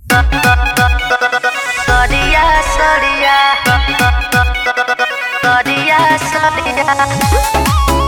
Soria, Soria. Soria, Soria.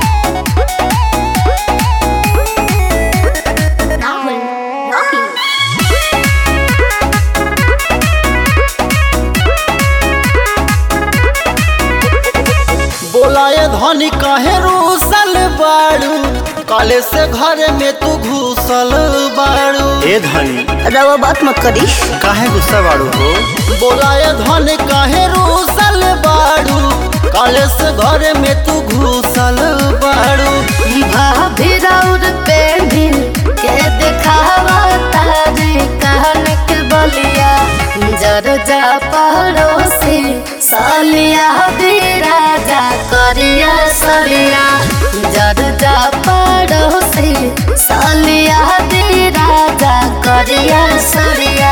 बोलाए धनी कहे रूसल बाड़ू काले से घर में तू घुसल बाड़ू ए धनी रवा बात मत करी काहे गुस्सा बाड़ू हो बोलाए धनी कहे रूसल बाड़ू काले से घर में तू घुसल बाड़ू भाभी राउर पे भी के दिखावा तारे कहन के बलिया जर जा पड़ोसी सालिया भी राजा करिया सलिया जर जा पड़ोसी सालिया भी राजा करिया सलिया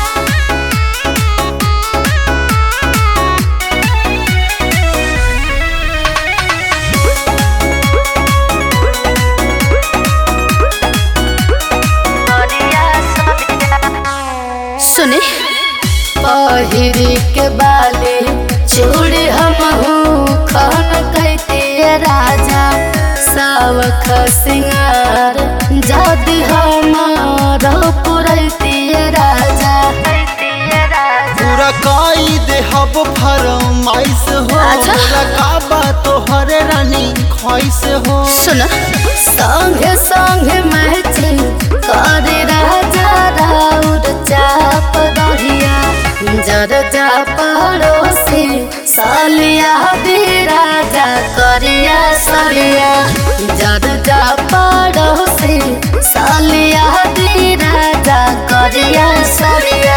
Soria, Soria. सुने पहिरी के बाली चूड़ी हम खन कहती राजा सावख सिंगार जदि हमार पुरैती राजा पूरा काई देहब फरमाइश हो अच्छा। पूरा काबा तोहरे रानी ख्वाइश हो सुन संगे संगे मैचिंग करे राजा राउर चाप दहिया जर जा पड़ोसी सालिया भी राजा करिया सलिया जर जा पड़ोसी सालिया भी राजा करिया सलिया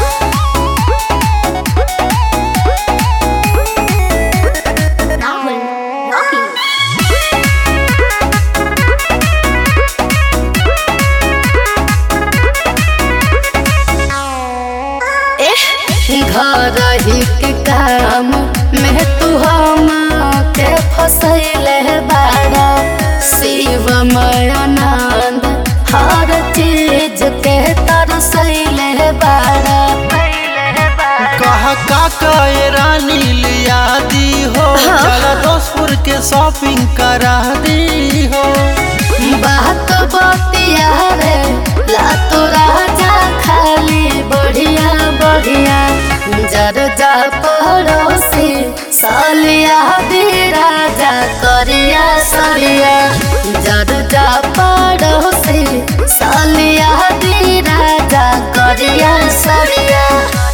घर ही के काम में तू हम के फसैले बाड़ा शिवमय आनंद हर चीज के तरसैले बाड़ा कहा काका ये रानी लिया दी हो हाँ। चला दोस्तपुर के शॉपिंग करा दी हो बात बतिया रे ला तो राजा खाली बढ़िया बढ़िया जर जा पड़ोसी सालिया भी राजा करिया सलिया जर जा पड़ोसी सालिया भी राजा करिया सलिया